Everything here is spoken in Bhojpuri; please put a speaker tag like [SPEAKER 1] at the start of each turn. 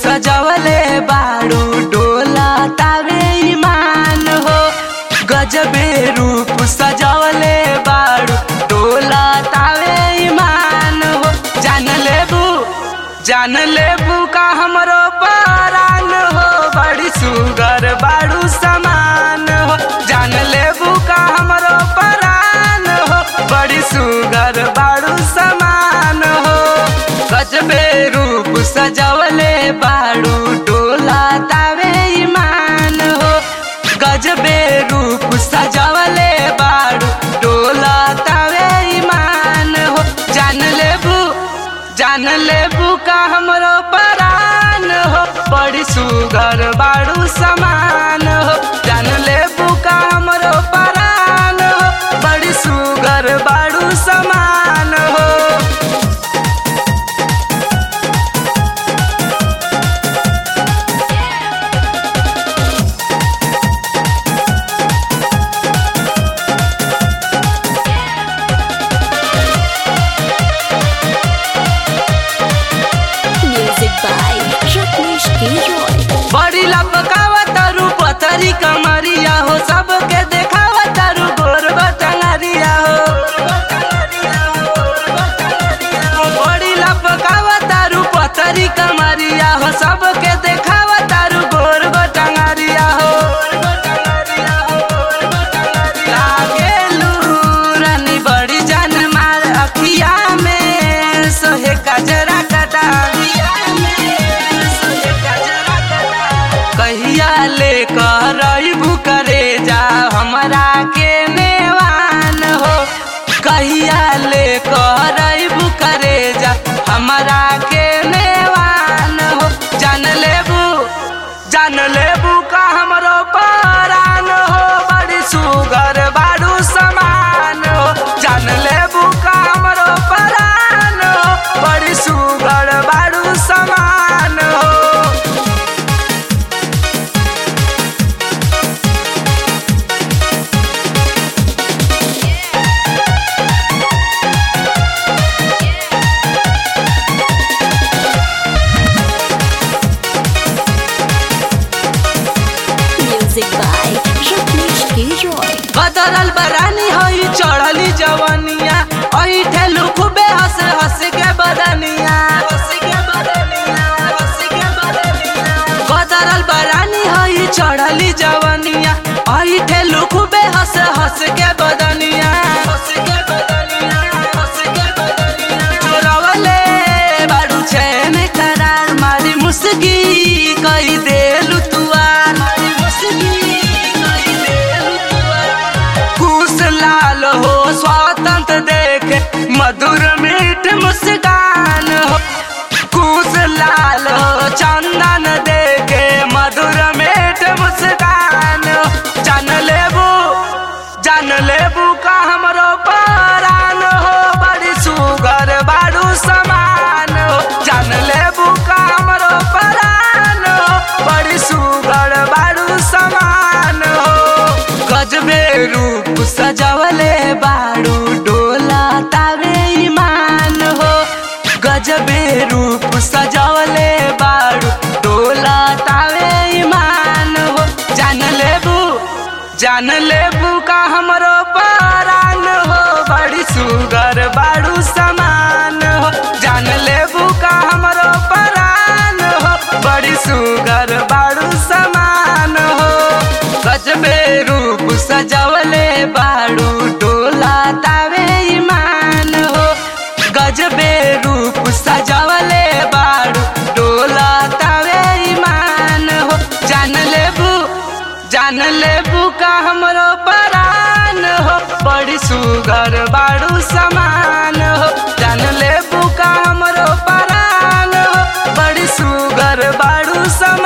[SPEAKER 1] सजवले बाड़ू डोला तावे ईमान हो गजबे रूप सजवले बाड़ू डोला तावे ईमान हो जान लेबू जान लेबू का हमरो परान हो बड़ी सुगर बाड़ू समान हो जान लेबू का हमरो परान हो बड़ी सुगर बाड़ू समान हो गजबे रूप सजवले बाड़ू डोला तावे ईमान हो गजबे रूप सजवले बाड़ू डोला तावे ईमान हो जान लेबू जान लेबू का हमरो परान हो बड़ी सुगर बाड़ू समान हो जान लेबू का हमरो परान हो बड़ी सुगर बाड़ू समान हो
[SPEAKER 2] Music by Rajneesh K. Roy.
[SPEAKER 1] बड़ी लपकावा तारू पथरी कमरिया हो सबके देखावा तारू गोर बटंगरिया हो बड़ी लपकावा तारू पथरी कमरिया हो सबके देखावा तारू गोर बटंगरिया हो लागेलू रानी बड़ी जान मार अखिया में सोहे कजरा कटा कहिया ले करबू करे जा हमरा के नेवान हो कहिया ले करबू करे जा हमरा के नेवान हो जान लेबू जान लेबू का हमरो परान हो बड़ी सुगर बाड़ू समान हो जान लेबू का हमरो परान हो बड़ी सुगर बाड़ू समान हो
[SPEAKER 2] Music by Rajneesh K. Roy.
[SPEAKER 1] बदलल बरानी होई चढ़ली जवनिया ओही ठेलू खूबे हंस हंस के बदनिया बदलल बरानी होई चढ़ली जवनिया ओही ठेलू खूबे हंस हंस के बदनिया चोरवले बाड़ू चैन करार मारी मुस्की कई देलू तुआर मारी मुस्की कई देलू तुआर कुश लाल हो स्वतंत्र देखे मधुर मीठ मुस्कान हो कुश लाल हो चंदन देखे मधुर मीठ मुस्कान हो जान लेबू जान लेबू का हमरो परान हो बड़ी सुगर बाड़ू समान हो जान लेबू का हमरो परान हो बड़ी सुगर बाड़ू समान हो गजबे रूप सजवले बाड़ू डोला तावे ईमान हो गजबे रूप सजवले बाड़ू डोला तावे ईमान हो जान लेबू जान लेबू का हमरो परान हो बड़ी सुगर बाड़ू समान हो जान लेबू का हमरो परान हो बड़ी सुगर बाड़ू समान हो गजबे रूप सजवले बाड़ू डोला तावे ईमान हो गजबे रूप सजवले बाड़ू डोला तावे ईमान हो जान लेबू जान लेबू का हमरो परान हो बड़ी सुगर बाड़ू समान हो जान लेबू का हमरो परान हो बड़ी सुगर बाड़ू समान